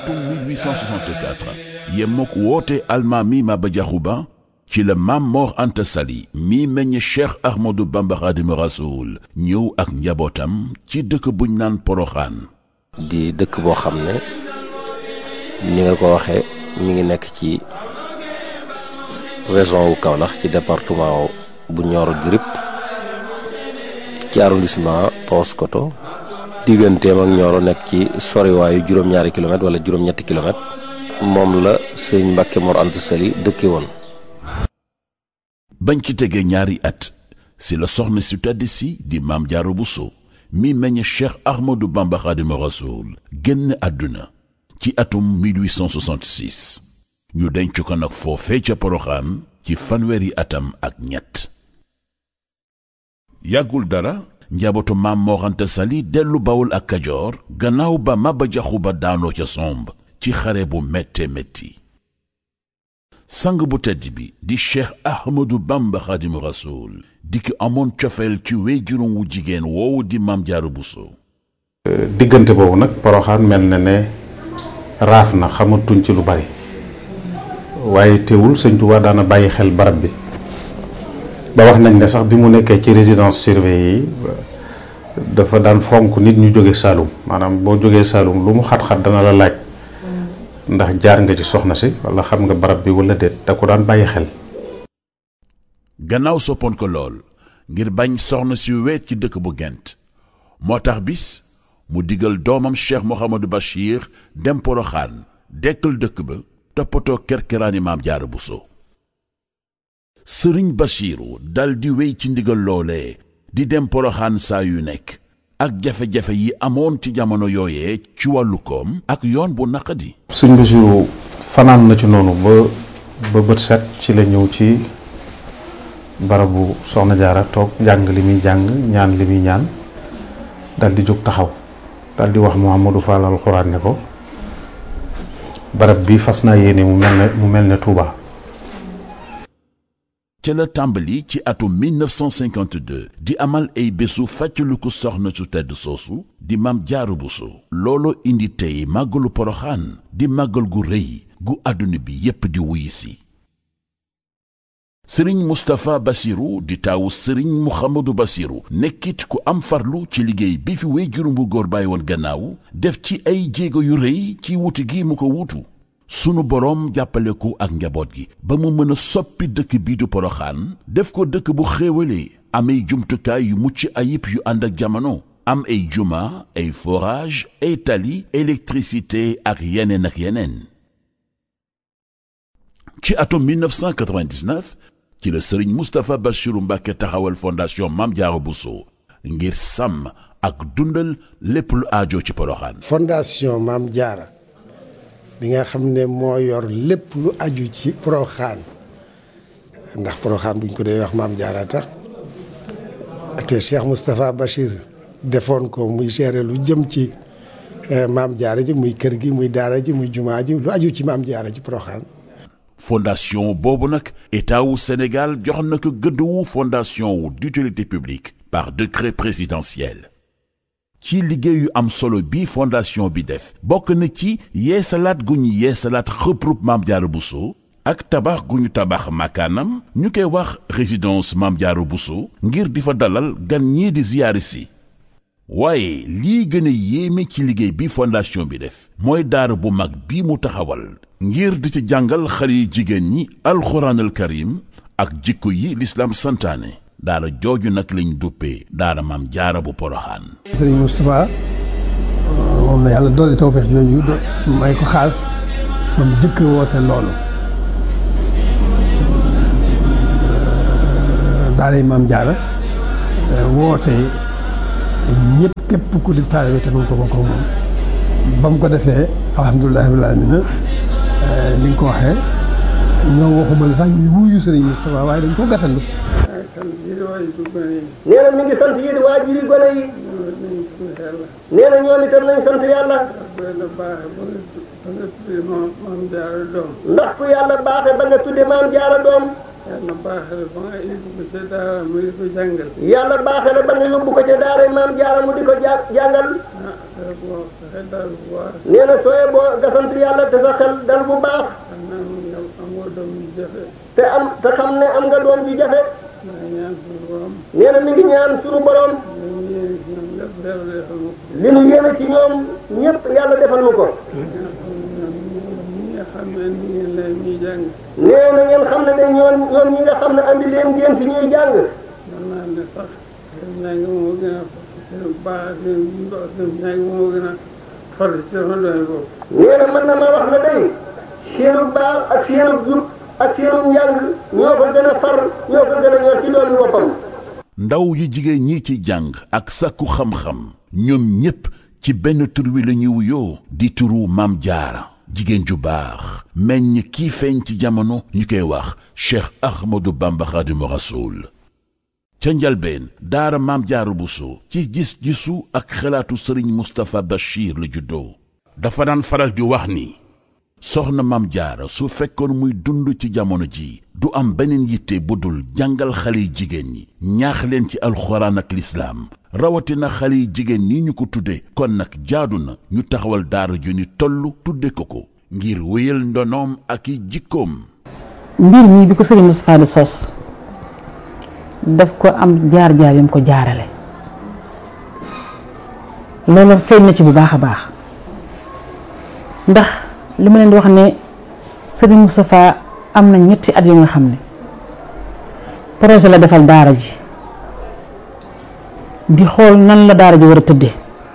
atum 1864 yemmook woote almaami Maba Jaxu Ba ci la maam Mor Anta Sali mi meññ Cheikh Ahmadou Bamba Xaadimu Rasuul ñëw ak njabootam ci dëkk buñ naan Poroxaan di dëkk boo xam ne ni nga ko waxee mi ngi nekk ci région wu Kaolack ci département bu Nioro du Rip ci arrondissement Paoskoto digganteem ak Nioro nekk ci soriwaayu juróom-ñaari kilomètre wala juróom-ñetti kilomètre moom la sëñ Mbàkke Mor Anta Sali dëkke woon bañ ci tegee ñaari at si la soxna si tedd si di maam Jaara Buso mi meññ Cheikh Ahmadou Bamba Xaadimu Rasuul génn àdduna ci atum 1866 ñu denc ko nag foofee ca Poroxaan ci fanweeri atam ak ñett yàggul dara njabootu maam Mor Anta Sali dellu Bawol ak Kajoor gannaaw ba Maba Jaxu Ba daanoo ca somb ci xare bu métte métti sang bu tedd bi di Cheikh Ahmadou Bamba Xaadimu Rasuul di ki amoon cofeel ci wéyjuróom wu jigéen woowu di maam Jaara Buso diggante boobu nag poroxaan mel na ne raaf na xamatuñ ci lu bari waaye teewul sëñ Tuubaa daana bàyyi xel barab bi ba wax nañ ne sax bi mu nekkee ci résidence surveillée yi dafa daan fonk nit ñu jóge Saalum maanaam boo jógee Saalum lu mu xat-xat dana la laaj ndax jaar nga ci soxna si wala xam nga barab bi wala déet da ko daan bàyyi xel gannaaw soppoon ko lool ngir bañ soxna si weet ci dëkk bu gent moo tax bis mu digal doomam cheikh Mouhamadou Bachir dem poroxaan dekkal dëkk ba toppatoo kerkeraani maam jaara buso sëriñ Bachiru dal di wéy ci ndigal loolee di dem poroxaan saa yu nekk ak jafe-jafe yi amoon ci jamono yooyee ci wàllu koom ak yoon bu naqadi sëñ Basiru fanaan na ci noonu ba ba bët set ci la ñëw ci barabu soxna jaara toog jàng li muy jàng ñaan li muy ñaan dal di jóg taxaw dal di wax Mouhamadou Fall alxuraan ne ko barab bi fas naa yéene mu mel ne mu mel ne Touba. ca la tàmbali ci atum 1952 di amal ay bésu fàttaliku soxna su tedd soosu di maam jaaru buso looloo indi tey màggalu poroxaan di màggal gu rëy gu àdduna bi yépp di wuy si sëriñ mustapha basiru di taawu sëriñ muhammadu basiru nekkit ku am farlu ci liggéey bi fi wéy juróom bu góor bàyyi woon gannaaw def ci ay jéego yu rëy ci wuti gi mu ko wuutu sunu boroom jàppale ko ak njaboot gi ba mu mën a soppi dëkk bii du poroxaan def ko dëkk bu xéewalee am ay jumtukaay yu mucc ayib yu ànd ak jamono am ay juma ay forage ay tali électricité ak yeneen ak yeneen ci atum 1999 ci la sëriñ Moustapha Bachiru Mbàkke taxawal fondation Mame Diarra Bousso ngir sàmm ak dundal lépp lu aajo ci poroxaan fondation Mame Diarra bi nga xam ne moo yor lépp lu aju ci poroxaan ndax poroxaan buñ ko dee wax Mame Diarra tax te Cheikh Moustapha Bachir defoon ko muy gérer lu jëm ci Mame Diarra ji muy kër gi muy daara ji muy jumaa ji lu aju ci Mame Diarra ji poroxaan fondation boobu nag état wu Sénégal jox na ko gëdd wu fondation wu d'utilité publique par décret présidentiel ci liggéey yu am solo bi fondation bi def bokk na ci yeesalaat gu ñu yeesalaat xëprub Mame Diarra Bousso ak tabax gu ñu tabax makaanam ñu koy wax résidence Mame Diarra Bousso ngir di fa dalal gan ñii di ziyaari si waaye lii gën a yéeme ci liggéey bi fondation bi def mooy daara bu mag bi mu taxawal ngir di ci jàngal xale yi jigéen ñi alxuraanal karim ak jikko yi lislaam santaane daara jooju nag lañ duppee daara Mame Diarra bu poroxaan sëriñ Moustapha moom la yàlla doole tawfeex jooju may ko xaas ba mu jëkk woote loolu daara Mame Diarra woote ñëpp képp ku di taalibe te nga ko bokk moom ba mu ko defee alhamdulilah rabbil aalamiina ni nga ko waxee ñoo waxuma la sax ñu wuyu sëriñ Moustapha waaye dañ ko gàttandu. nee na mi ngi sant yéen waajur yi gone yi. nee na ñoom itam nañ sant yàlla. ndax ku yàlla baaxee ba nga tudde Mame Diarra doom. yàlla baaxee ba nga yóbbu ko ca daara mu di ko jàngal. yàlla baaxee na ba nga yóbbu ko ca daara maam jaara mu di ko ja jàngal ah dara boo xel daal bu baax. nee na sooye boo nga sant yàlla te sa xel dal bu baax xam naa ne nga amoo doom yu jafe. te am te xam ne am nga doom ju jafe maa ngi ñaan suñu borom. nee na mi ngi ñaan sunu borom ñu yéene ci ñoom lépp yàlla defal ma ko. li nu yéene ci ñoom ñëpp yàlla defal nu ko ñi nga xam ne ni ngeen leen ñuy jàng. nee na ngeen xam ne de ñoom ñoom ñi nga xam ne andi leen ngeen fi ñuy jàng mën naa ne sax seen njàng moo gën a seen baax seen seen njàng moo gën a far ci sama doole boobu. nee na mën na ma wax ne day seenu baax ak seenu jub ak seenu njàng ñoo ko gën a far ñoo ko gën a ñor ci doomi boppam ndaw yu jigéen ñi ci jàng ak sàkku xam-xam ñoom ñépp ci benn tur wi la ñuy wuyoo di turu maam jaara jigéen ju baax meññ kii feeñ ci jamono ñu koy wax cheikh ahmadou bamba xaadimu rasuul ca njalbeen daara maam jaara buso ci gis-gisu ak xalaatu sëriñ mustapha bachir la juddoo dafa daan faral di wax ni soxna maam jaara su fekkoon muy dund ci jamono ji du am beneen yitte bu dul jàngal xale yi jigéen ñi ñaax leen ci alxuraan ak lislaam rawatina xale yi jigéen ñi ñu ko tudde kon nag jaadu na ñu taxawal daara ju ni toll tudde ko ko ngir wéyal ndonoom ak i jikkoom mbir mi bi ko sëriñ Moustapha di sos daf ko am jaar-jaar yam ko jaarale loolu feeñ na ci bu baax a baax ndax li ma leen di wax ne sëriñ Moustapha am na ñetti at yu nga xam ne projet la defal daara ji di xool nan la daara ji war a tëddee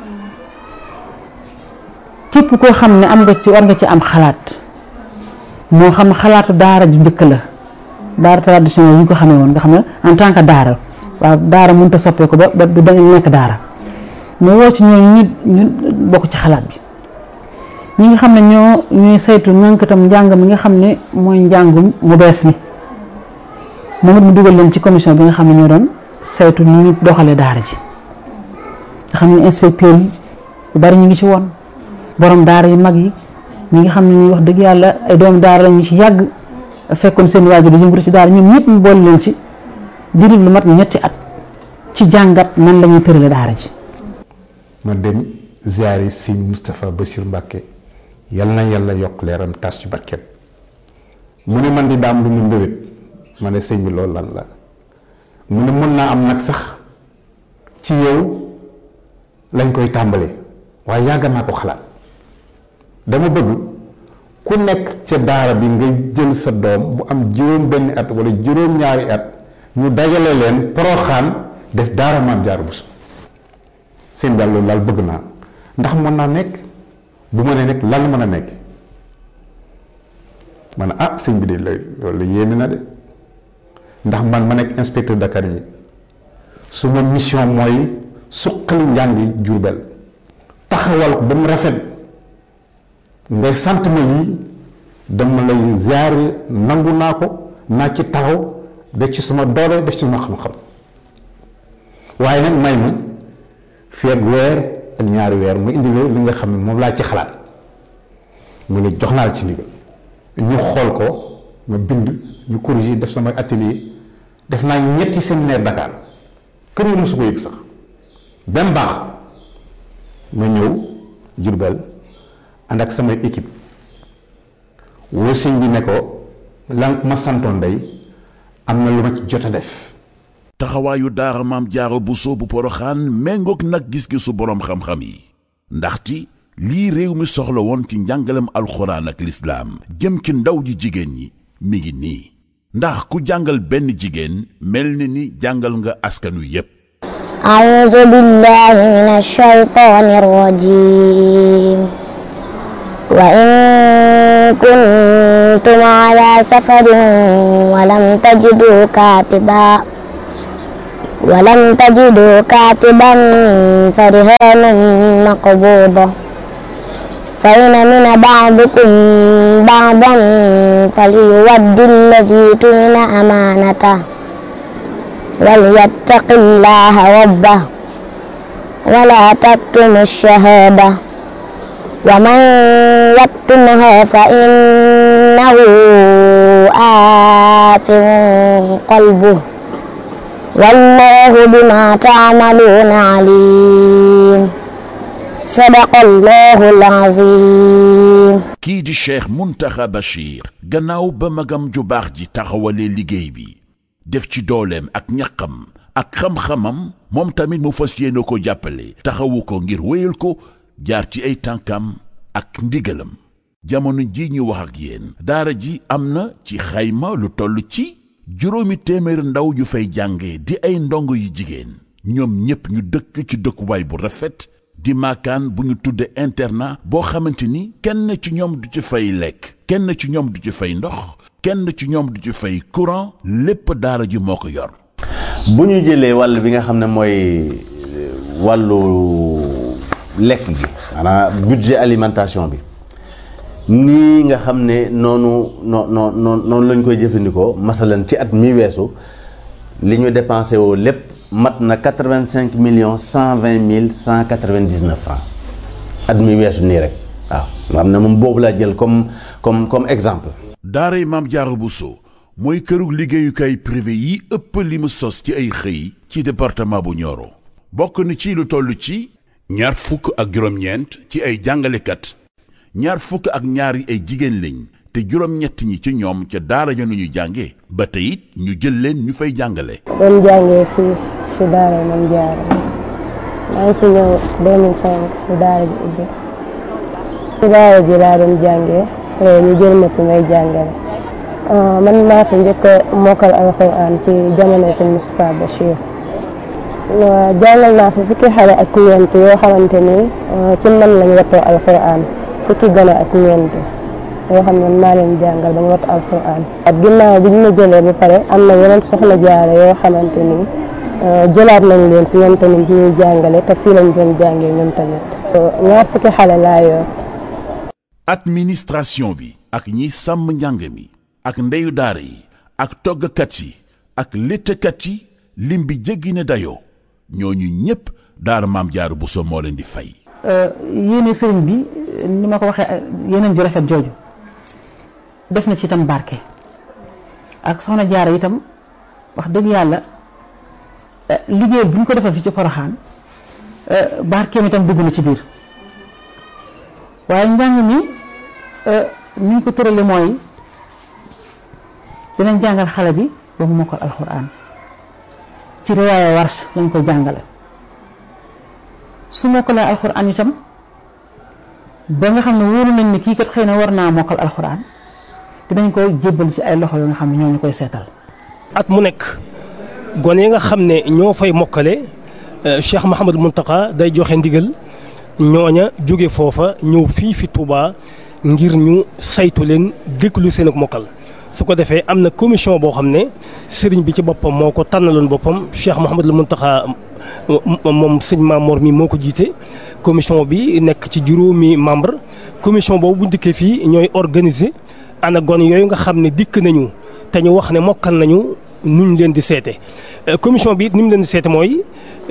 képp koo xam ne am nga ci war nga ci am xalaat moo xam xalaatu daara ju njëkk la daara traditionnel yi ñu ko xamee woon nga xam ne en tant que daara waaw daara mënut a soppeeku ba ba du da nekk daara mu woo ci ñoom ñu ñu bokk ci xalaat bi ñi nga xam ne ñoo ñuy saytu nankatam njàng mi nga xam ne mooy njàngum mu bees mi moom it mu dugal leen ci commission bi nga xam ne ñoo doon saytu ni ñu doxalee daara ji nga xam ne inspecteur yi yu bari ñu ngi ci woon borom daara yu mag yi ñi nga xam ne ñu wax dëgg yàlla ay doomu daara la ñu ci yàgg fekkoon seen waajur di yëngatu ci daara ñoom ñëpp mu boole leen ci diiru lu mat ñetti at ci jàngat nan la ñuy tërale daara ji. ma dem ziare sëñ Moustapha Bassir Mbacke yal na yàlla yokk leeram tas ci barkeem mu ne man di daam lu mu mbébét ma ne sëñ bi loolu lan la mu ne mën naa am nag sax ci yow lañ koy tàmbalee waaye yàgg naa ko xalaat dama bëgg ku nekk ca daara bi nga jël sa doom bu am juróom benn at wala juróom ñaari at ñu dajale leen poroxaan def daara maam jaar bu su seen daal loolu daal bëgg naa ndax mën naa nekk bu ma nee nekk lan mën a nekk ma ne ah sëñ bi de loolu yéeme na de ndax man ma nekk inspecteur Dakar yi su ma mission mooy suqali njàngi Jurbel taxawal ko ba mu rafet ngay sant ma lii dama lay ziare nangu naa ko naa ci taxaw def ci suma doole def ci suma xam-xam waaye nag may ma fii ak weer ak ñaari weer mu indi li nga xam ne moom laa ci xalaat mu ne jox naa la ci ndigal ñu xool ko ma bind ñu corriger def sama atelier def naa ñetti séminaire Dakar kër yi mosu ko yëg sax benn baax ma ñëw Jurbel ànd ak samay équipe woo sëñ bi ne ko lan ma santoon day am na lu ma ci jot a def taxawaayu daara maam jaara buso bu poroxaan méngoog nag gis-gisu boroom xam-xam yi ndaxti lii réew mi soxla woon ci njàngalem alxuraan ak lislaam jëm ci ndaw ji jigéen ñi mi ngi nii ndax ku jàngal benn jigéen mel ni ni jàngal nga askanu yépp أعوذ بالله من الشيطان الرجيم وإن كنتم على سفر ولم تجدوا كاتبا ولم تجدوا كاتبا فرهان مقبوضة فإن من بعضكم بعضا فليود الذي تمن أمانته وليتق الله ربه ولا تكتم الشهادة ومن يكتمها فإنه خافع قلبه والله بما تعملون عليم صدق الله العظيم kii di cheikh muntaxa bachir gannaaw ba magam ju baax ji taxawalee liggéey bi def ci dooleem ak ñaqam ak xam-xamam moom tamit mu fas yéene ko jàppale taxawu ko ngir wéyal ko jaar ci ay tànkam ak ndigalam jamono ji ñu wax ak yéen daara ji am na ci xayma lu toll ci juróomi téeméer ndaw yu fay jànge di ay ndongo yu jigéen ñoom ñépp ñu dëkk ci dëkkuwaay bu rafet di maakaan bu ñu tudde internat boo xamante ni kenn ci ñoom du ci fay lekk kenn ci ñoom du ci fay ndox kenn ci ñoom du ci fay courant lépp daara ji moo ko yor bu ñu jëlee wàll bi nga xam ne mooy wàllu lekk gi maanaam budget alimentation bi nii nga xam ne noonu noo noo noonu lañ koy jëfandikoo masalan ci at mi weesu li ñu dépensé woo lépp mat na quatre vingt cinq millions cent vingt mille cent quatre vingt dix neuf francs at mi weesu nii rek waaw nga xam ne moom boobu laa jël comme comme comme exemple. daaray maam Jaara Buso mooy kërug liggéeyukaay privé yi ëpp li mu sos ci ay xëy ci département bu Nioro bokk na ci lu toll ci ñaar fukk ak juróom-ñeent ci ay jàngalekat ñaar fukk ak ñaar yi ay jigéen lañ te juróom-ñett ñi ci ñoom ca daara ja nu ñu jànge ba tey it ñu jël leen ñu fay jàngale doon jàngee fii si daara Maam Jaara maa ngi fi ñëw 2005 si daara ji ubbi si daara ji laa doon jàngee ñu jël ma fi may jàngale man maa fi njëkk a mokkal alxuraan ci jamono sëñ Moustapha Bachir jàngal naa fi fukki xale ak ñeent yoo xamante ni ci man lañ wattoo alxuraan fukki gone ak ñeent yoo xam ne maa leen jàngal ba ñu wattu alxuraan at ginnaaw bi ñu ma jëlee ba pare am na yeneen soxna jaare yoo xamante ni jëlaat nañ leen fi ñoom tamit ñuy jàngale te fii lañ doon jàngee ñoom tamit ñaar fukki xale laa yor administration bi ak ñi sàmm njàng mi ak ndeyu daara yi ak toggkat yi ak léttkat yi lim bi jéggi ne dayoo ñooñu ñépp daara maam jaaru Buso moo leen di fay yéene sëriñ bi ni ma ko waxee yeneen ju rafet jooju def na ci itam barke ak soxna jaara itam wax dëgg yàlla liggéey bu ñu ko defal fi ci poroxaan barkeem itam dugg na ci biir waaye njàng mi ni ñu ko tërale mooy dinañ jàngal xale bi ba mu mokkal alxuraan ci riwaaya warsh lañ ko jàngale su mokkalee alxuraan itam ba nga xam ne wóolu nañ ne kii kat xëy na war naa mokkal alxuraan dinañ ko jébbal ci ay loxo yoo nga xam ne ñoo ñu koy seetal at mu nekk gone yi nga xam ne ñoo fay mokkale Cheikh Mouhamadul Mountakha day joxe ndigal ñooña jóge foofa ñëw fii fi Touba ngir ñu saytu leen déglu seen ak mokkal su ko defee am na commission boo xam ne sëriñ bi ci boppam moo ko tànnaloon boppam Cheikh Mouhamadul Mountakha moom sëñ Mamour mi moo ko jiite commission bi nekk ci juróomi membre commission boobu bu dikkee fii ñooy organiser ana gone yooyu nga xam ne dikk nañu te ñu wax ne mokkal nañu nuñ leen di seete commission bi it ni mu leen di seete mooy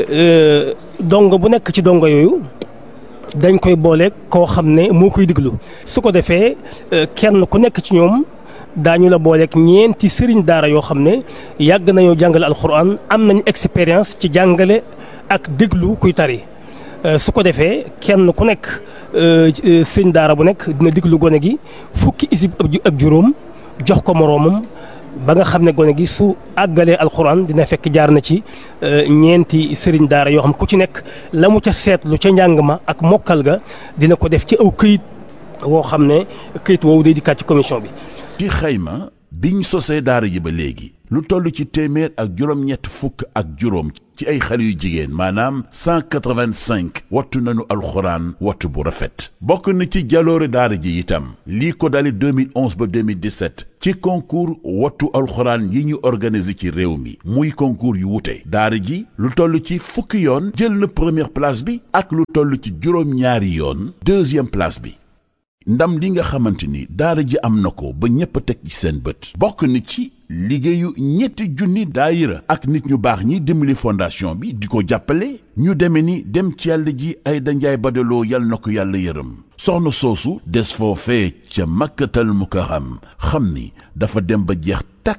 dongo bu nekk ci dongo yooyu dañ koy boole koo xam ne moo koy diglu su ko defee kenn ku nekk ci ñoom daañu la booleeg ñeenti sëriñ daara yoo xam ne yàgg nañoo jàngale alxuraan am nañu expérience ci jàngale ak déglu kuy tari su ko defee kenn ku nekk sëriñ daara bu nekk dina déglu gone gi fukki isib ak juróom jox ko moroomam ba nga xam ne gone gi su àggalee alxuraan dina fekk jaar na ci ñeenti sëriñ daara yoo xam ku ci nekk la mu ca seetlu ca njàng ma ak mokkal ga dina ko def ci aw këyit woo xam ne këyit woowu day dikkaat ci commission bi. ci xayma biñ sosee daara ji ba léegi lu toll ci téeméer ak juróom-ñett fukk ak juróom ci ay xale yu jigéen maanaam 185 wattu nañu alxuraan wattu bu rafet bokk na ci jaloore daara ji itam lii ko dali 2011 ba 2017 ci concours wattu alxuraan yi ñu organiser ci réew mi muy concours yu wute daara ji lu toll ci fukki yoon jël na première place bi ak lu toll ci juróom-ñaari yoon deuxième place bi ndam li nga xamante ni daara ji am na ko ba ñépp a teg ci seen bët bokk na ci liggéeyu ñetti junni daayira ak nit ñu baax ñi dimbali fondation bi di ko jàppale ñu deme ni dem ci yàlla ji ay danjaay badaloo yal na ko yàlla yërëm soxna soosu des foofee ca makkatal mukarram xam ni dafa dem ba jeex takk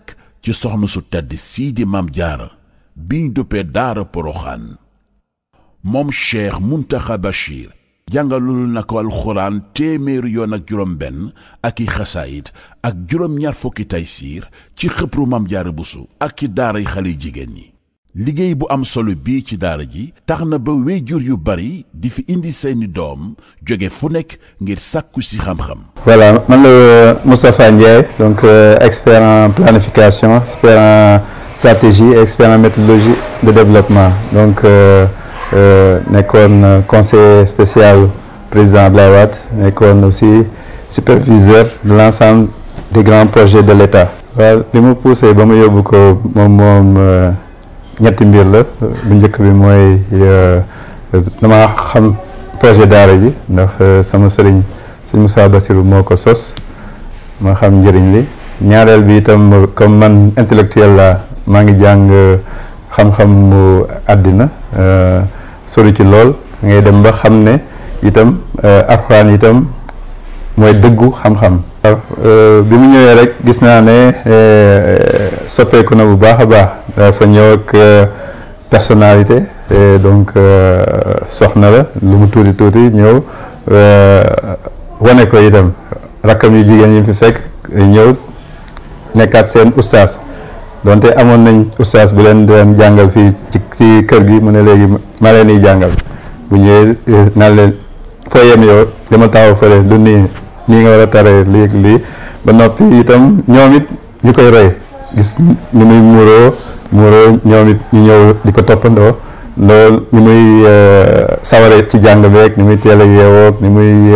ci soxna su tedd sii di maam jaara biñ duppee daara poroxaan moom cheikh muntaxa bachir jàngalul na ko alxuraan téeméeri yoon ak juróom benn ak i xasaayit ak juróom ñaar fukki taysiir ci xëpru maam jaara busu ak ci daaray xale jigéen ñi liggéey bu am solo bii ci daara ji tax na ba wéyjur yu bari di fi indi seeni doom jóge fu nekk ngir sàkku si xam-xam voilà man la Moustapha Ndiaye donc euh, expert en planification expert en stratégie expert en méthodologie de développement donc euh, euh, nekkoon conseiller spécial président Abdoulaye Wade nekkoon aussi superviseur de l'ensemble des grands projets de l'État waaw li ma poussé ba ma yóbbu ko moom moom ñetti mbir la bu njëkk bi mooy dama xam projet daara ji ndax sama sëriñ sëñ Moussa Bassirou moo ko sos ma xam njëriñ li ñaareel bi itam comme man intellectuel la maa ngi jàng xam-xam mu àddina sori ci lool ngay dem ba xam ne itam alxuraan itam mooy dëggu xam-xam bi mu ñëwee rek gis naa ne soppeeku na bu baax a baax dafa ñëw ak personnalité donc soxna la lu mu tuuti tuuti ñëw wane ko itam rakkam yu jigéen yi fi fekk ñëw nekkaat seen ustaas donte amoon nañ ustaas bu leen doon jàngal fii ci ci kër gi mu ne léegi ma leen di jàngal bu ñëwee naan leen foo yem yow dama taxaw fële lu nii nii nga war a taree lii ak lii ba noppi itam ñoom it ñu koy roy gis ni muy muuroo muuroo ñoom it ñu ñëw di ko toppandoo loolu ni muy saware ci jàng beeg ni muy teel a yeewoog ni muy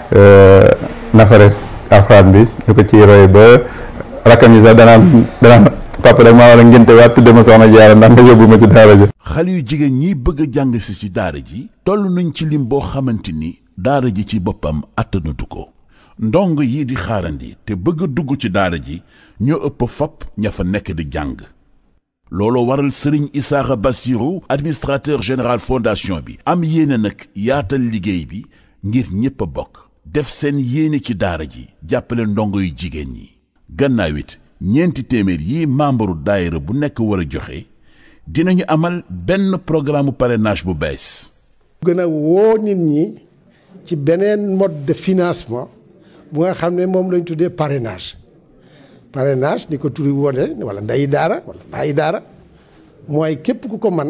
nafare alxuraan bi ñu ko ciy roy ba rakkam yi sax danaan danaan papa rek maa war a ngénte waat tudde ma soxna jaara ndax nga yóbbu ma ci daara ji xale yu jigéen ñi bëgg a jàng si ci daara ji toll nañ ci lim boo xamante ni daara ji ci boppam attanatu ko ndong yi di xaarandi te bëgg a dugg ci daara ji ñoo ëpp fop ña fa nekk di jàng looloo waral sëriñ Isaaxa Bassirou administrateur général fondation bi am yéene nag yaatal liggéey bi ngir ñépp a bokk def seen yéene ci daara ji jàppale ndongo yu jigéen ñi gannaaw it ñeenti téeméer yi membre daayira bu nekk war a joxe dinañu amal benn programme parrainage bu bees gën a woo nit ñi ci beneen mode de financement bu nga xam ne moom lañ tuddee parrainage parrainage ni ko turi wone wala ndeyi daara wala bàyyi daara mooy képp ku ko man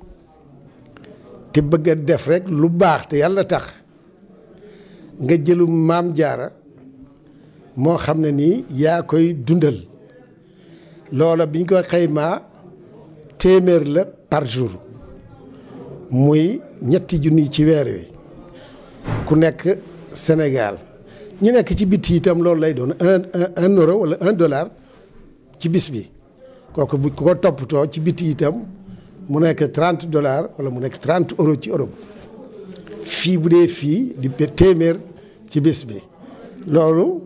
te bëgg a def rek lu baax te yàlla tax nga jëlu maam jaara moo xam ne nii yaa koy dundal loola biñ ko xaymaa téeméer la par jour muy ñetti junni ci weer wi ku nekk Sénégal ñi nekk ci bitti itam loolu lay doon un un euro wala un dollar ci bis bi kooku bu ko toppatoo ci bitti itam mu nekk trente dollars wala mu nekk trente euro ci Europe fii bu dee fii di téeméer ci bis bi loolu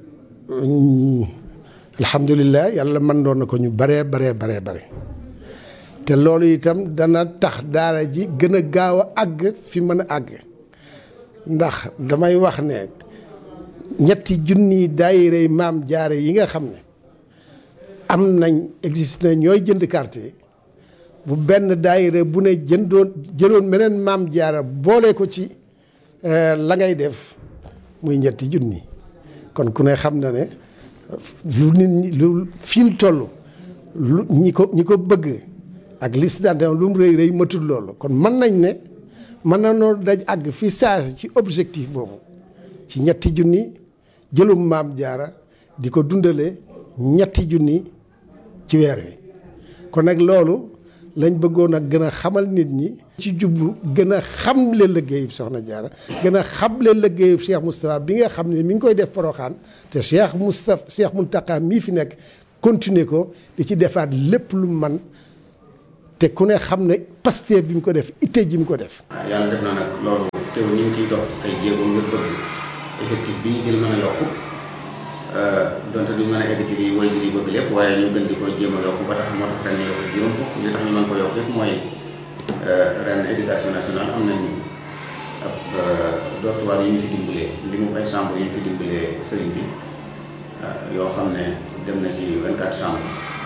alhamdulilah yàlla mën doon na ko ñu baree baree baree bare te loolu itam dana tax daara ji gën a gaaw a àgg fi mën a àgg ndax damay wax ne ñetti junni daayirey maam jaare yi nga xam ne am nañ existe na ñooy jënd carte yi bu benn daayire bu ne jëndoon jëloon meneen maam jaara boole ko ci la ngay def muy ñetti junni kon ku ne xam na ne lu nit ñi lu fi mu toll lu ñi ko ñi ko bëgg ak liste d'adhésion lu mu rëy rëy matul loolu kon mën nañ ne mën na noo daj àgg fi saasi ci objectif boobu ci ñetti junni jëlum maam jaara di ko dundale ñetti junni ci weer wi kon nag loolu lañ bëggoon a gën a xamal nit ñi ci jublu gën a xamle liggéeyub soxna jaara gën a xamle liggéeyub Cheikh Moustapha bi nga xam ne mi ngi koy def poroxaan te Cheikh Moustapha Cheikh Mountakha mii fi nekk continuer ko di ci defaat lépp lu man te ku ne xam ne Pastef bi mu ko def itte ji mu ko def waaw yàlla def na nag loolu teew ñu ngi ciy dox ay jéego ngir bëgg effectif bi ñu jël mën a yokku donte duñ mën a egg ci li way bi di bëgg lépp waaye ñu gën di ko jéem a yokk ba tax moo tax ren ñu yokk juróom fukk li tax ñu mën ko yokk yëpp mooy ren éducation nationale am nañ ab dortoir yu ñu fi dimbalee li mu ay chambre yu ñu fi dimbalee sëriñ bi yoo xam ne dem na ci 24 chambre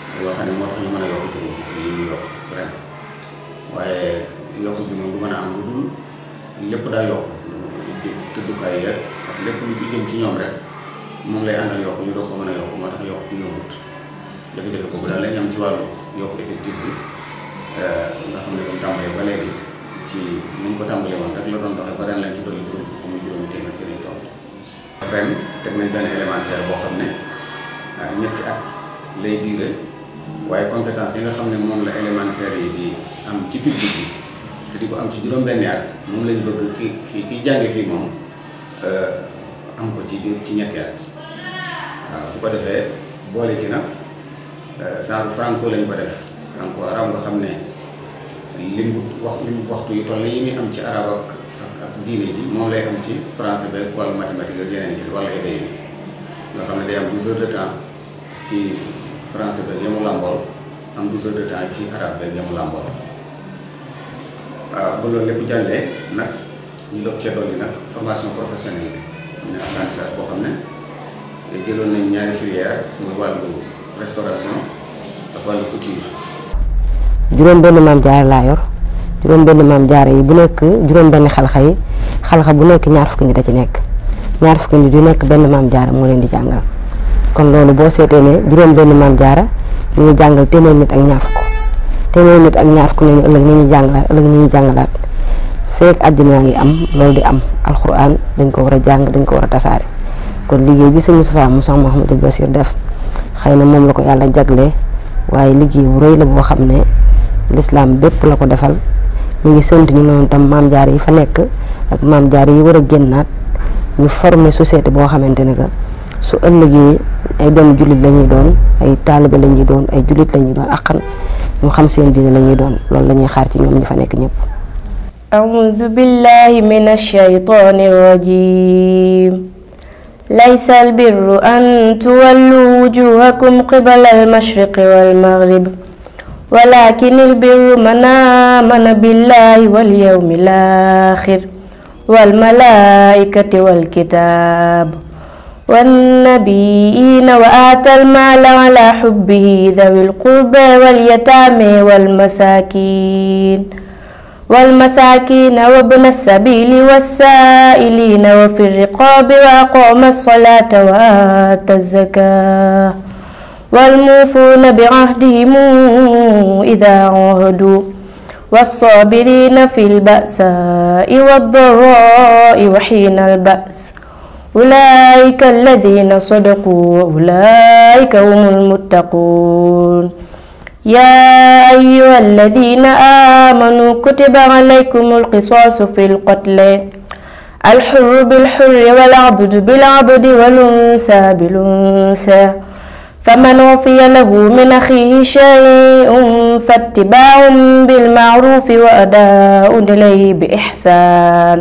yoo xam ne moo tax ñu mën a yokk juróom fukk yi ñu yokk ren waaye yokk bi moom du mën a am lu dul lépp daa yokk tëddukaay yeeg ak lépp lu jëm ci ñoom rek moom lay àndal yokk ñu doog ko mën a yokk moo tax yokk yombut jafe-jafe boobu daal lañ am ci wàllu yokk effectif bi nga xam ne comme tàmbalee ba léegi ci niñ ko tàmbalee woon rek la doon doxee ba ren lañ ci dolli juróom fukk muy juróomi téeméer ci lañ toll ren teg nañ benn élémentaire boo xam ne ñetti at lay diire waaye compétence yi nga xam ne moom la élémentaire yi di am ci public bi te di ko am ci juróom-benni at moom lañ bëgg ki ki ki jànge fii moom am ko ci biir ci ñetti at waaw bu ko defee boole ci nag genre franco lañ ko def franco arab nga xam ne lim bu wax lim waxtu yu toll yi muy am ci arab ak ak ak diine ji moom lay am ci français beeg wàllu mathématique ak yeneen yi wala éday bi nga xam ne day am 12 heures de temps ci français beeg yamu làmbool am 12 heures de temps ci arabe beeg yamu làmbool waaw ba loolu lépp jàllee nag ñu doog cee dolli nag formation professionnelle bi am na apprentissage boo xam ne jëloon nañ ñaari filière muy wàllu restauration ak wàllu couture. juróom benn maam jaara laa yor juróom benn maam jaara yi bu nekk juróom benn xalxa yi xalxa bu nekk ñaar fukki nit a ci nekk ñaar fukki nit yu nekk benn maam jaara moo leen di jàngal kon loolu boo seetee ne juróom benn maam jaara ñu ngi jàngal téeméer nit ak ñaar fukk téeméer nit ak ñaar fukk ñooñu ëllëg ñu ñuy jàngalaat ëllëg ñu ñuy jàngalaat feek àddina ngi am loolu di am alxuraan dañ ko war a jàng dañ ko war a tasaare kon liggéey bi sëñ Moustapha Moussa Mouhamadou Bassir def xëy na moom la ko yàlla jaglee waaye liggéey bu rëy la boo xam ne lislaam bépp la ko defal ñu ngi sant ñu noonu tam maam jaar yi fa nekk ak maam jaar yi war a génnaat ñu former société boo xamante ne que su ëllëgee ay doomu jullit la ñuy doon ay taalibe la ñuy doon ay jullit la ñuy doon akkan ñu xam seen diine la ñuy doon loolu la ñuy xaar ci ñoom ñi fa nekk ñëpp أعوذ بالله من الشيطان الرجيم ليس البر أن تولوا وجوهكم قبل المشرق والمغرب ولكن البر من آمن بالله واليوم الآخر والملائكة والكتاب والنبيين وآتى المال على حبه ذوي القربى واليتامى والمساكين والمساكين وابن السبيل والسائلين وفي الرقاب وأقام الصلاة وآتى الزكاة والموفون بعهدهم إذا عاهدوا والصابرين في البأساء والضراء وحين البأس أولئك الذين صدقوا وأولئك هم المتقون يا أيها الذين آمنوا كتب عليكم القصاص في القتل الحر بالحر والعبد بالعبد والأنثى بالأنثى فمن وفي له من أخيه شيء فاتباع بالمعروف وأداء إليه بإحسان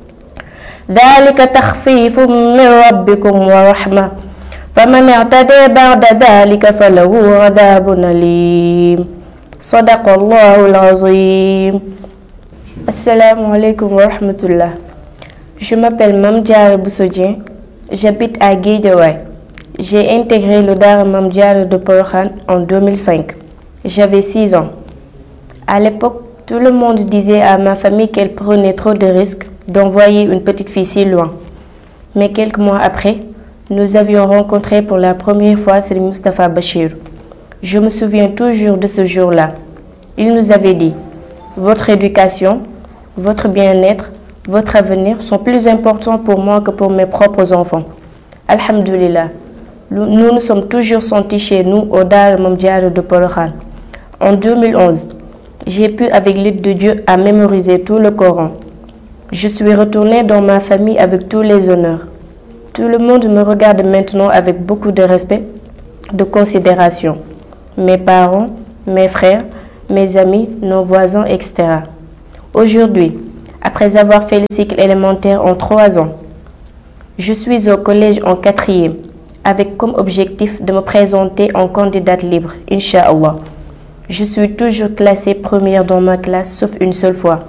ذلك تخفيف من ربكم ورحمة فمن اعتدى بعد ذلك فله عذاب أليم صدق الله العظيم السلام عليكم ورحمة الله Je m'appelle Mamdiara Boussodien, j'habite à Guédiawaye. J'ai intégré le Dara Mamdiara de Porokhane en 2005. J'avais 6 ans. À l'époque, tout le monde disait à ma famille qu'elle prenait trop de risques d'envoyer une petite fille si loin. Mais quelques mois après, nous avions rencontré pour la première fois Serigne Moustapha Bachir. Je me souviens toujours de ce jour-là. Il nous avait dit Votre éducation, votre bien-être, votre avenir sont plus importants pour moi que pour mes propres enfants. Alhamdulillah, nous nous sommes toujours sentis chez nous au Dar Mamdiara de Porokhane. En 2011, j'ai pu, avec l'aide de Dieu, à mémoriser tout le Coran. Je suis retournée dans ma famille avec tous les honneurs. Tout le monde me regarde maintenant avec beaucoup de respect, de considération. Mes parents, mes frères, mes amis, nos voisins, etc. Aujourd'hui, après avoir fait le cycle élémentaire en trois ans, je suis au collège en quatrième, avec comme objectif de me présenter en candidate libre, Inch'Allah. Je suis toujours classée première dans ma classe, sauf une seule fois.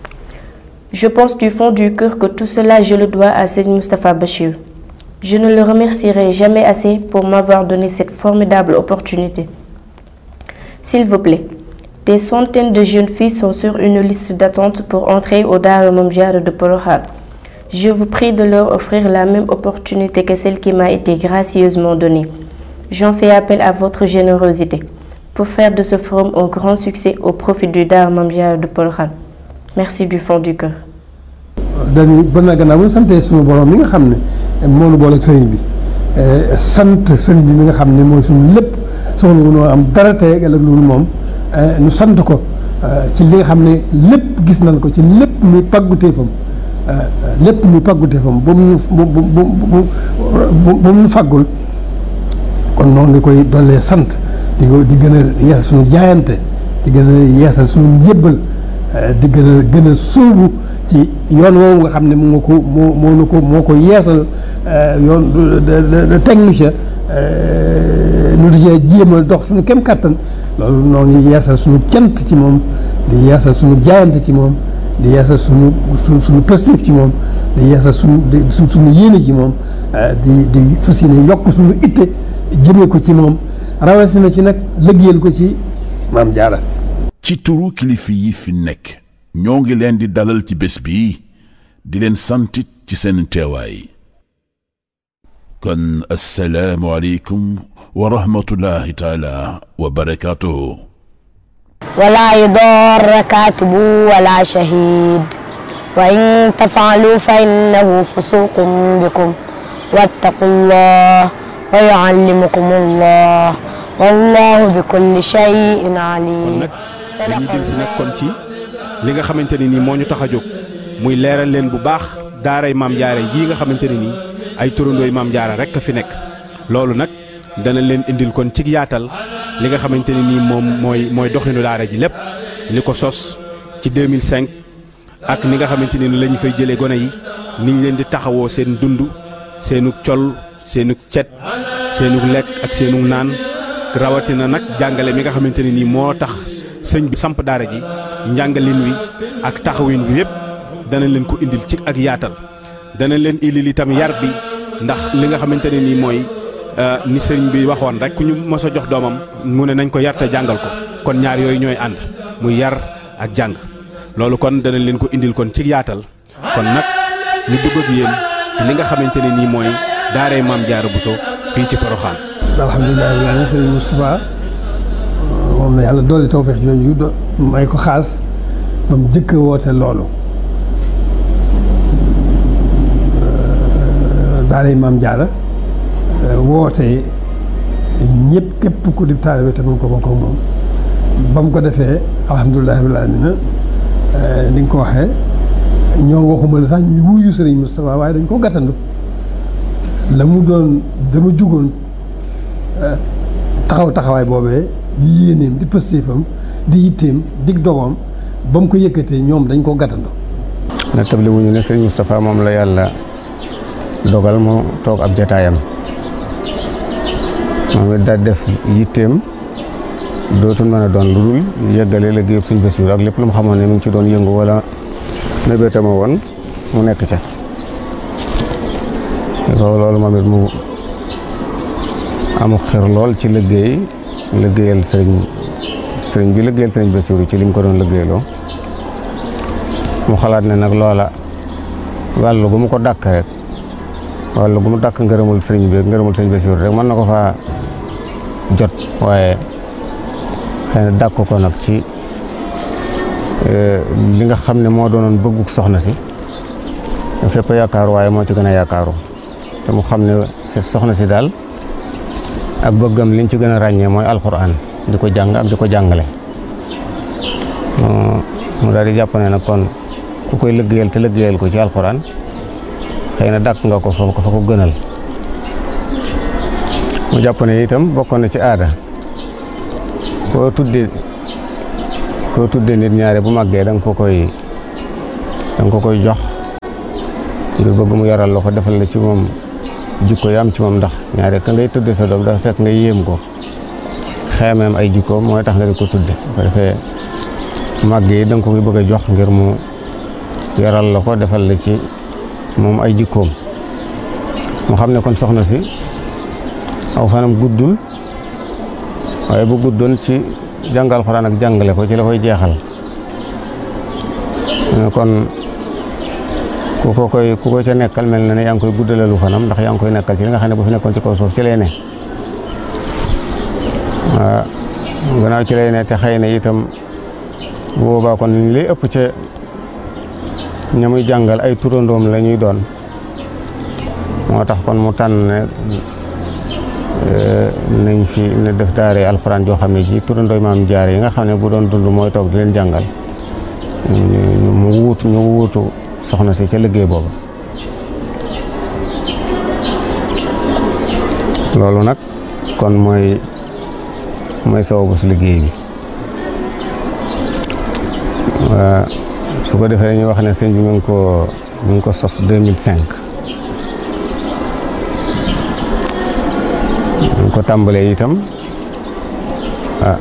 Je pense du fond du cœur que tout cela, je le dois à Seigneur Mustafa Bachir. Je ne le remercierai jamais assez pour m'avoir donné cette formidable opportunité. S'il vous plaît, des centaines de jeunes filles sont sur une liste d'attente pour entrer au Dara Mam Diara de Porokhane. Je vous prie de leur offrir la même opportunité que celle qui m'a été gracieusement donnée. J'en fais appel à votre générosité pour faire de ce forum un grand succès au profit du Dara Mam Diara de Porokhane. Merci du fond du cœur. dañuy ba na gannaaw bu ñu santee suñu borom mi nga xam ne moo nu boole ak sëriñ bi sant sëriñ bi mi nga xam ne mooy suñu lépp soxla wu noo am dara tey ëllëg loolu moom nu sant ko ci li nga xam ne lépp gis nañ ko ci lépp muy pàgguteefam lépp muy pàgguteefam ba mu bu bu bu ba mu faggul kon noo ngi koy dollee sant di ko di gën a yeesal suñu jaayante di gën a yeesal suñu njébbal di gën a gën a sóobu ci yoon woowu nga xam ne moo ko moo moo nu ko moo ko yeesal yoon teg nu ca nu di cee jéem a dox suñu kem kàttan loolu noo ngi yeesal suñu cant ci moom di yeesal suñu jaayante ci moom di yeesal suñu suñu suñu positif ci moom di yeesal suñu di suñu yéene ci moom di di fas yéene yokk suñu itte jëmee ko ci moom rawatina ci nag liggéeyal ko ci maam jaara ci turu kilifa yi fi nekk ñoo ngi leen di dalal ci bés bi di leen santit ci seen teewaay kon assalaamu aleykum wa rahmatullahi taala wa barakaatuhu ولا يضار كاتب ولا شهيد وإن تفعلوا فإنه فسوق بكم واتقوا الله ويعلمكم الله والله بكل شيء عليم dañuy dil si nag kon ci li nga xamante ne nii moo ñu tax a jóg muy leeral leen bu baax daaray maam jaara jii nga xamante ne nii ay turandooy maam jaara rek a fi nekk loolu nag dana leen indil kon ci yaatal li nga xamante ne nii moom mooy mooy doxinu daara ji lépp li ko sos ci 2005 ak ni nga xamante ne ni la ñu fay jëlee gone yi ni ñu leen di taxawoo seen dund seenu col seenu cet seenu lekk ak seenu naan rawatina nag jàngale mi nga xamante ne nii moo tax sëñ bi samp daara ji njàngalin wi ak taxawin wi yëpp dana leen ko indil ci ak yaatal dana leen indil itam yar bi ndax li nga xamante ne nii mooy ni sëriñ bi waxoon rek ku ñu mos a jox doomam mu ne nañ ko yar te jàngal ko kon ñaar yooyu ñooy ànd muy yar ak jàng loolu kon dana leen ko indil kon ci yaatal kon nag ñu dugg ak yéen ci li nga xamante ne nii mooy daaray maam Jaara Buso fii ci Poroxaan. alhamdulilah rabbil aalamiin sëriñ Moustapha moom la yàlla dolli tawfeex jooju do may ko xaas ba mu jëkk a woote loolu daaray maam Jaara woote ñëpp képp ku di taalibe te mun ko bokk ak moom ba mu ko defee alhamdulilah rabbil aalamiin ni nga ko waxee ñoo waxuma la sax ñu wuyu sëriñ Moustapha waaye dañ ko gàttandu la mu doon dama jugoon taxaw taxawaay boobee di yéeneem di pëstéefam di yitteem dig dogoom ba mu ko yëkkatee ñoom dañ ko gàttandu na tabli wuñu ne sëriñ Moustapha moom la yàlla dogal mu toog ab jataayam moom it daal def yitteem dootul mën a doon lu dul yëggale liggéeyub suñ Basiiru ak lépp lu mu xamoon ne mu ngi ci doon yëngu wala mébétama woon mu nekk ca loolu moom it mu amul xër lool ci liggéey liggéeyal sëriñ sëriñ bi liggéeyal sëriñ Basiiru ci li mu ko doon liggéeyloo mu xalaat ne nag loola wàllu gu mu ko dàkk rek wàllu gu mu dàkk ngërëmul sëriñ bi ngërëmul sëriñ Basiiru rek mën na ko faa jot waaye xëy na dàkk ko nag ci li nga xam ne moo doonoon bëgguk soxna si fépp yaakaaru waaye moo ci gën a yaakaaru te mu xam ne soxna si daal ak bëggam liñ ci gën a ràññee mooy alxuraan di ko jàng ak di ko jàngale mu daal di jàpp ne nag kon ku koy liggéeyal te liggéeyal ko ci alxuraan xëy na dàkk nga ko fa ko fa ko gënal mu jàpp ne itam bokkoon na ci aada koo tudde koo tudde nit ñaare bu màggee da nga ko koy da nga ko koy jox ngir bëgg mu yaral la ko defal la ci moom jikko yi am ci moom ndax ñaare ka ngay tudde sa doom dafa fekk nga yéem ko xeemeem ay jikkoom mooy tax nga di ko tudde bu ko defee màgg yi da nga ko koy bëgg a jox ngir mu yaral la ko defal la ci moom ay jikkoom mu xam ne kon soxna si aw fanam guddul waaye bu guddoon ci jàng alxuraan ak jàngale ko ci la koy jeexal kon ku ko koy ku ko ca nekkal mel na ne yaa ngi koy guddalalu fanam ndax yaa ngi koy nekkal ci li nga xam ne bu fi nekkoon ci kaw suuf ci lay ne waaw gannaaw ci lay ne te xëy na itam bu boobaa kon li lay ëpp ca ña muy jàngal ay turandoom la ñuy doon moo tax kon mu tànn ne nañ fi ne def daare alxuraan joo xam ne ji turandooy maam jaare yi nga xam ne bu doon dund mooy toog di leen jàngal mu wuutu ñu wuutu soxna si ca liggéey booba loolu nag kon mooy mooy sababu si liggéey bi su ko defee ñu wax ne sëñ bi mu ngi ko mu ngi ko sos 2005 mu ngi ko tàmbalee itam ah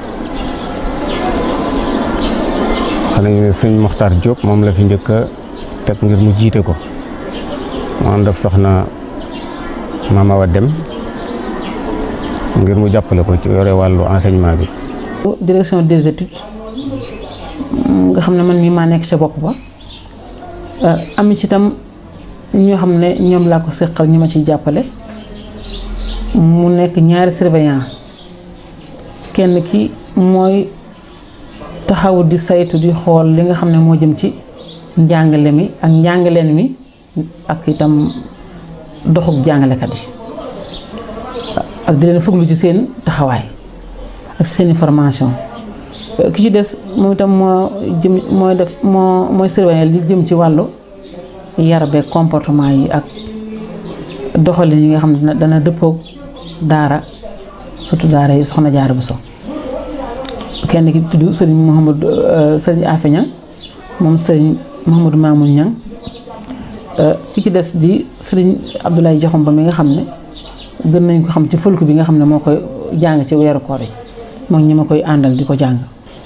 xam nañu ne sëñ Mokhtar Diop moom la fi njëkk a teg ngir mu jiite ko mu ànd ak soxna Mama Awa Dem ngir mu jàppale ko ci yore wàllu enseignement bi. direction des études nga xam ne man mii maa nekk ca bopp ba am ci itam ñoo xam ne ñoom laa ko seqal ñi ma ciy jàppale mu nekk ñaari surveillant kenn ki mooy taxaw di saytu di xool li nga xam ne moo jëm ci njàngale mi ak njàngaleen mi ak itam doxub jàngalekat yi ak di leen fuglu ci seen taxawaay ak seen formation ki ci des moom itam moo jëm mooy def moo mooy surveiller li jëm ci wàllu yar beeg comportement yi ak doxalin yi nga xam ne dana dëppoog daara surtout daara yi soxna jaara bu so kenn ki tudd sëriñ Mouhamadou sëriñ Afe Ñang moom sëriñ Mouhamadou Mamoun Ñang ki ci des di sëriñ Abdoulaye Jaxum ba mi nga xam ne gën nañ ko xam ci fëlku bi nga xam ne moo koy jàng ci weeru koor yi moom ñi ma koy àndal di ko jàng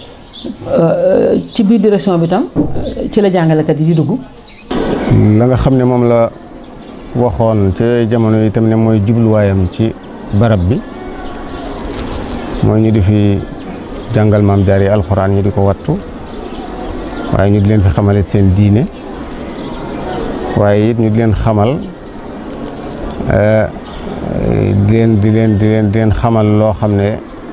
ci biir direction bi tam ci la jàngalekat yi di dugg la nga xam ne moom la waxoon ci jamono yi tam ne mooy jubluwaayam ci barab bi mooy ñu di fi jàngal maam jaar yi alxuraan ñu di ko wattu waaye ñu di leen fi xamalit seen diine waaye it ñu di leen xamal di leen di leen di leen di leen xamal loo xam ne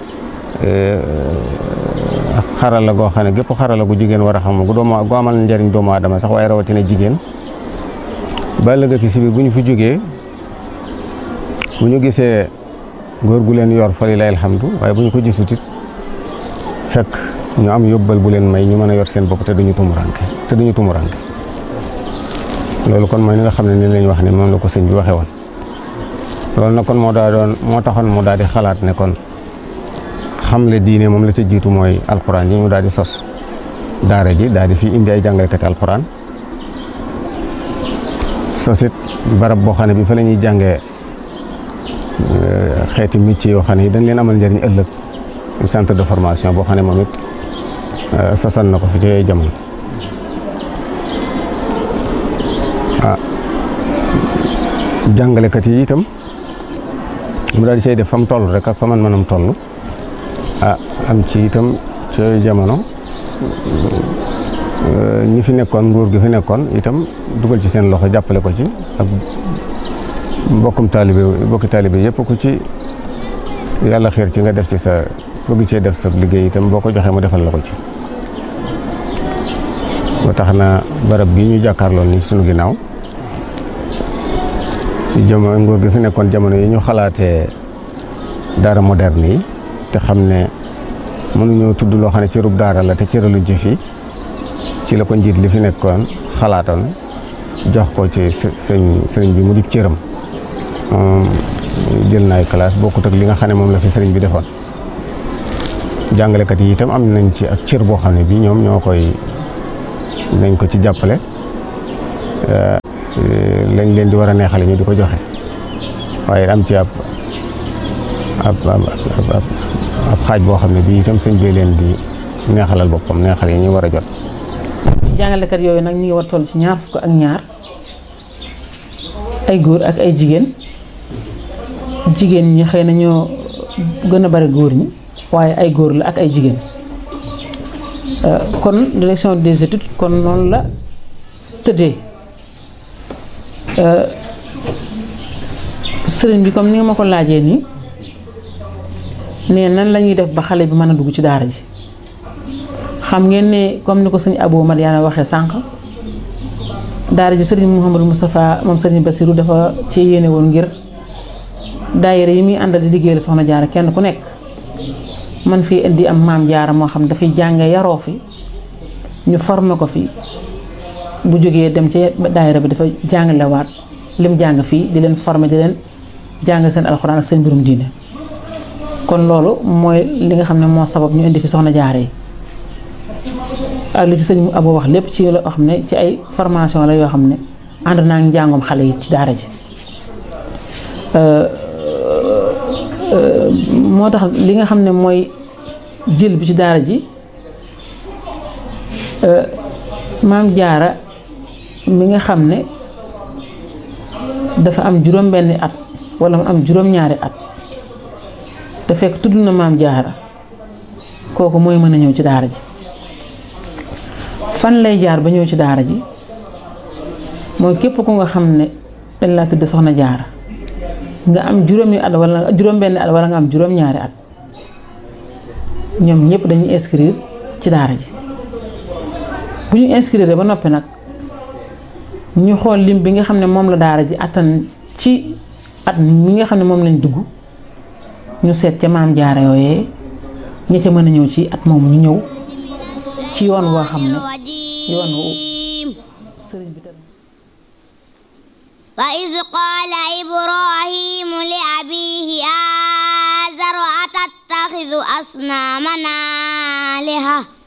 xarala goo xam ne gépp xarala gu jigéen war a xam gu doomu gu amal njariñ doomu aadama sax waaye rawatina jigéen ba ëllëg ki si biir bu ñu fi jógee bu ñu gisee góor gu leen yor fa lilaay alhamdu waaye bu ñu ko gisut it fekk ñu am yóbbal bu leen may ñu mën a yor seen bopp te duñu tumuranke te duñu tumuranke loolu kon mooy ni nga xam ne ni lañ wax ne moom la ko sëñ bi waxee woon loolu nag kon moo daa doon moo taxoon mu daal di xalaat ne kon xamle diine moom la ca jiitu mooy alxuraan yi mu daal di sos daara ji daal di fi indi ay jàngalekati alxuraan sosit barab boo xam ne bi fa la ñuy jàngee xeeti métier yoo xam ne yi dañ leen amal njëriñ ëllëg centre de formation boo xam ne moom it sosal na ko fi ci jamono ah jàngalekat yi itam mu daal di say def fa mu toll rek ak fa man manam toll ah am ci itam ci jamono ñi fi nekkoon nguur gi fi nekkoon itam dugal ci seen loxo jàppale ko ci ak mbokkum taalibe mbokki taalibe yëpp ku ci yàlla xiir ci nga def ci sa bëgg cee def sa liggéey itam boo ko joxee mu defal la ko ci ba tax na barab bi ñu jàkkaarloon ni sunu ginnaaw ci jamono nguur gi fi nekkoon jamono yi ñu xalaatee daara moderne yi te xam ne mënuñoo tudd loo xam ne cërub daara la te cëraluñ ci fii ci la ko njiit li fi nekkoon xalaatoon jox ko ci sëñ sëriñ bi mu di cëram moom jël naay classe bokkut ak li nga xam ne moom la fi sëriñ bi defoon jàngalekat yi itam am nañ ci ak cër boo xam ne bii ñoom ñoo koy nañ ko ci jàppale lañ leen di war a neexale ñu di ko joxe waaye am ci ab ab ab ab xaaj boo xam ne bii itam sëñ bee leen di neexalal boppam neexal yi ñu war a jot. jàngalekat yooyu nag ñu ngi war toll ci ñaar fukk ak ñaar ay góor ak ay jigéen jigéen ñi xëy na ñoo gën a bari góor ñi waaye ay góor la ak ay jigéen kon direction des études kon noonu la tëddee sëriñ bi comme ni nga ma ko laajee nii ne nan la ñuy def ba xale bi mën a dugg ci daara ji xam ngeen ne comme ni ko sëñ Abou Madiana waxee sànq daara ji sëriñ Mouhamadou Moustapha moom sëriñ Bassirou dafa ci yéene woon ngir daayira yi muy àndal di liggéeyal soxna jaara kenn ku nekk man fii indi am maam jaara moo xam dafay jànge yaroo fi ñu formé ko fi bu jógee dem ci daayira bi dafa jàngalewaat lim jàng fii di leen formé di leen jàng seen alxuraan ak seen mbirum diine kon loolu mooy li nga xam ne moo sabab ñu indi fi soxna jaara yi ak li ci sëñ Abo wax lépp ci loo xam ne ci ay formation la yoo xam ne ànd naa ngi njàngum xale yi ci daara ji moo tax li nga xam ne mooy jël bi ci daara ji maam jaara mi nga xam ne dafa am juróom benni at wala mu am juróom ñaari at te fekk tudd na maam jaara kooku mooy mën a ñëw ci daara ji fan lay jaar ba ñëw ci daara ji mooy képp ku nga xam ne dañ laa tudd soxna jaara nga am juróomi at wala juróom benni at wala nga am juróom ñaari at ñoom ñëpp dañuy inscrire ci daara ji bu ñu inscrire ba noppi nag ñu xool lim bi nga xam ne moom la daara ji attan ci at mi nga xam ne moom lañ dugg ñu seet ca maam jaara yooyee ña ca mën a ñëw ci at moom ñu ñëw ci yoon woo xam ne yoon wu sëriñ bi tam وإذ قال إبراهيم لأبيه آزر أتتخذ أصنامنا آلهة